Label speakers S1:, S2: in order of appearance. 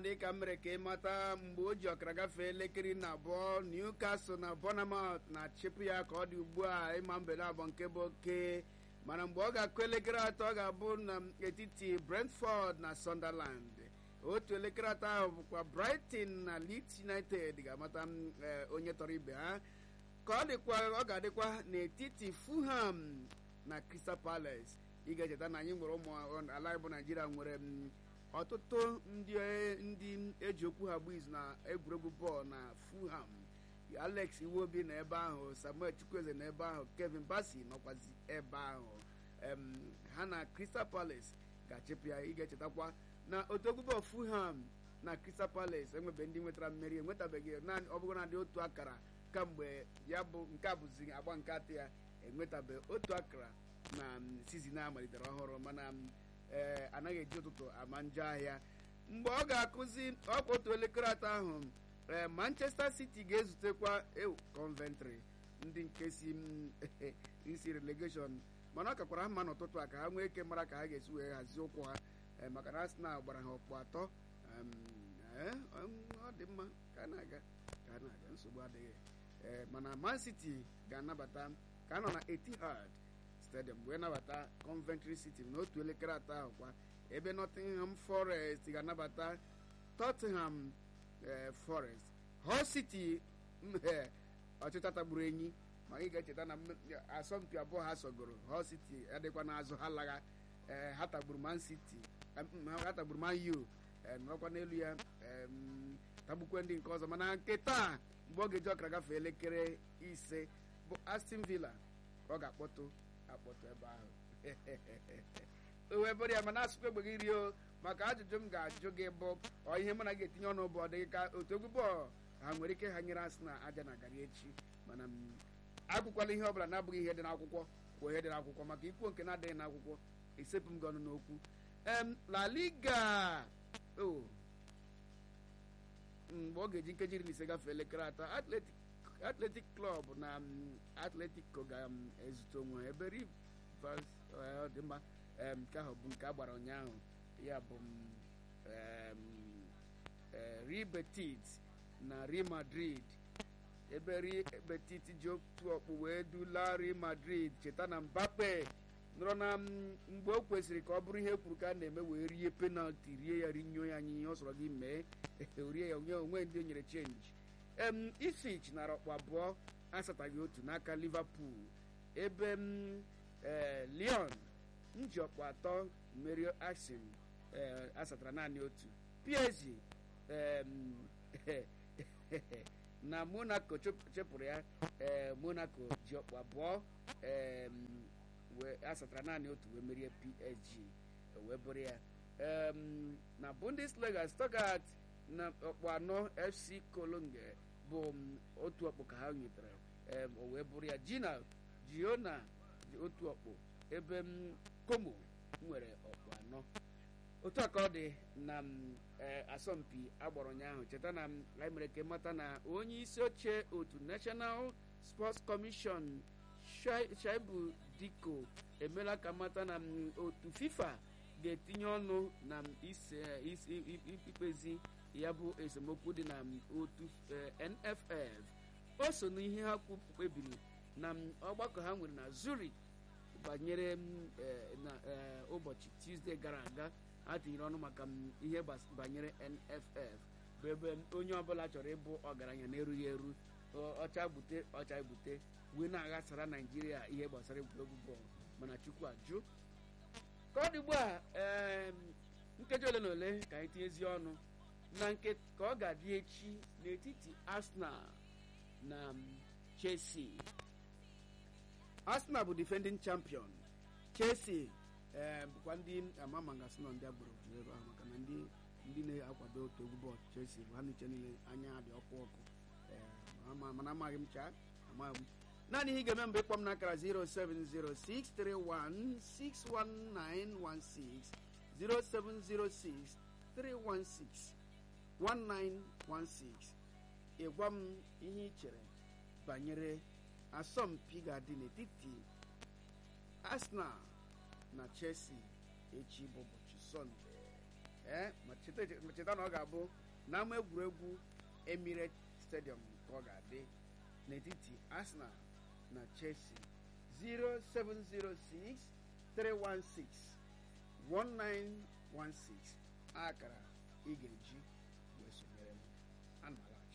S1: dị ka m mere ka ịmata mgbe o ji ọkara gafee elekere na abụọ Newcastle na Bournemouth na-achịpụ ya ka ọ dị ugbu a ịma mbede abụọ nke bụ oke mana mgbe ọ ga-akụ elekere atọ ọ ga-abụ n'etiti Brentford na Sunderland otu elekere atọ ahụ bụkwa Brighton na Leeds United ga-amata onye tọrọ ibe ha ka ọ dịkwa ọ ga-adịkwa n'etiti Fulham na Crystal Palace ị ga-echeta na anyị nwere ụmụ ala bụ Naijiria nwere ọtụtụ ndị ndị eji okwu ha gbu izu na egwuregwu bọọlụ na Fulham Alex Iwobi na ebe ahụ Samuel Chukwueze na ebe ahụ Kevin Bassey nọkwazi ebe ahụ ha na Crystal Palace ga-achịpụ ya ị ga-echetakwa na otu egwu bọọlụ Fulham na Crystal Palace enwebe ndị nwetara mmeri enwetabeghị naanị ọ bụrụ na dị otu akara kamgbe ya bụ nke a bụzi agba nke atọ ya enwetabeghị otu akara na sizin a malitere ọhụrụ mana ee anaghị eji ụtụtụ ama njọ ahịa mgbe ọ ga-akụzi ọkwa otu elekere atọ ahụ ee Manchester City ga-ezutekwa ewu Coventry ndị nke si isi relegation mana ọ kakwara mma n'ụtụtụ a ka ha nwee ike mara ka ha ga-esi wee hazie ụkwụ ha maka na Arsenal gbara ha ọkpụ atọ ọ dị mma ka a na-aga ka a na-aga nsogbu adịghị ee mana Man City ga-anabata ka a nọ na Etihad stadium wee nabata Coventry City n'otu elekere atọ ahụ kwa ebe Nottingham Forest ga-anabata Tottenham Forest Hull City ọchịcha tagburu enyi ma ị ga-echeta na asọmpi abụọ ha sogoro Hull City adịkwa n'azụ ha lagha ha tagburu Man City ha tagburu Man U nọrọkwa n'elu ya tagbukwe ndị nke ọzọ mana nke taa mgbe ọ ga-eji ọkara gafee elekere ise bụ Aston Villa ka ọ ga-akpọtụ akpọtụ ebe ahụ wee bụrụ ya mana asụkwa egbe gị rio maka ajụjụ m ga-ajụ gị bụ ọ ihe mụ na gị etinye ọnụ bụ ọ dịghị ka otu egwu bọọlụ ha nwere ike ha nyere asị na aja na garị echi mana agụkwala ihe ọbụla na-abụghị ihe dị n'akwụkwọ kwuo ihe dị n'akwụkwọ maka ikwuo nke na-adịghị n'akwụkwọ esepụ m gị ọnụ n'okwu em La Liga o mgbe ọ ga-eji nkeji iri na ise gafee elekere atọ Atletic Athletic Club na Atletico ga-ezute onwe ha ebe Rivers dị mma nke ahụ bụ nke a gbara ụnyaahụ ya bụ Real Betis na Real Madrid ebe Real Betis ji otu ọkpụ wee dula Real Madrid cheta na Mbappe nọrọ na mgbe o kwesịrị ka ọ bụrụ ihe kwuru ka a na-eme wee rie penalti rie ya rinyo ya anyị ihe ọ sọrọ gị mee rie ya onye onwe ndị o nyere chenji em Ipswich nara ọkpụ abụọ asataghị otu n'aka Liverpool ebe m Lyon nji ọkpụ atọ merie Ajax asatara naanị otu PSG na Monaco chepụrụ ya Monaco ji ọkpụ abụọ wee asatara naanị otu wee merie PSG wee bụrụ ya na Bundesliga Stuttgart na ọkpụ anọ FC Cologne bụ otu ọkpụ ka ha nwetara o wee bụrụ ya Gina Giona ji otu ọkpụ ebe m Como nwere ọkpụ anọ otu a ka ọ dị na asọmpi agbara ụnyaahụ cheta na anyị mere ka mata na onye isi oche otu National Sports Commission Shaibu Diko emela ka mata na otu FIFA ga-etinye ọnụ na ikpezi ya bụ esemokwu dị na otu NFF o so n'ihe ha kpebiri na ọgbakọ ha nwere na Zurich banyere na ụbọchị Tuesday gara aga ha tinyere ọnụ maka ihe banyere NFF bụ ebe onye ọbụla chọrọ ịbụ ọgaranya na-erughị eru ọcha gbute ọcha ebute wee na-aghasara Naijiria ihe gbasara egwuregwu bọọlụ mana Chukwu ajụ ka ọ dị ugbu a nkeji ole na ole ka anyị tinyezie ọnụ na nke ka ọ ga-adị echi n'etiti Arsenal na Chelsea Arsenal bụ defending champion Chelsea bụkwa ndị ama magasị nọ ndị agboro juru ebe ahụ maka na ndị ndị na-akwado otu egwu bọọlụ Chelsea bụ ha niche niile anya dị ọkụ ọkụ mana amaghị m chaa amaghị m naanị ihe ị ga-eme mgbe ịkpọ m n'akara 07063161916 07063161916 ịgwa m ihe ị chere banyere asọmpi ga-adị n'etiti Arsenal na Chelsea echi bụ ụbọchị Sọnde ee ma cheta ma cheta na ọ ga-abụ n'ama egwuregwu Emirates Stadium ka ọ ga-adị n'etiti Arsenal na Chelsea 0706 316 1916 akara ị ga-eji wee sonyere m ana m alaghachi